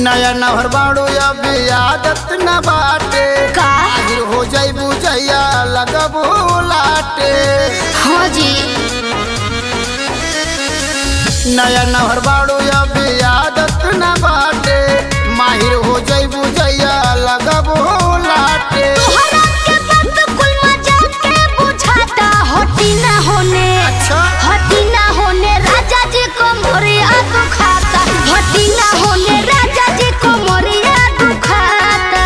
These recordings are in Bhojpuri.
नया नहर बाड़ू अभी आदत न बाटे का आखिर हो जाई बुझैया लगबू लाटे हाँ जी नया नहर बाड़ू अभी आदत न बाटे माहिर हो जाई बुझैया लगबू लाटे तोहरा के बात कुल मजाक के बुझाता हटी ना होने अच्छा हटी ना होने राजा जी को मोरिया दुखाता हटी ना होने राजा जी को मोरिया दुखाता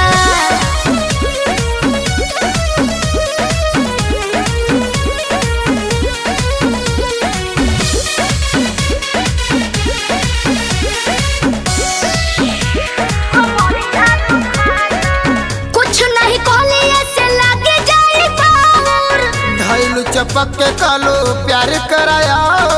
कुछ नहीं कहले ऐसे लागे जाए बाउर धैलू चपक के कालो प्यार कराया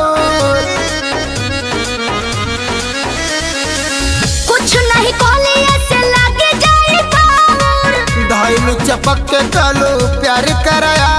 कुछ नहीं कहले ऐसे लागे जाए बाउर धैलू चपक के कालो प्यार कराया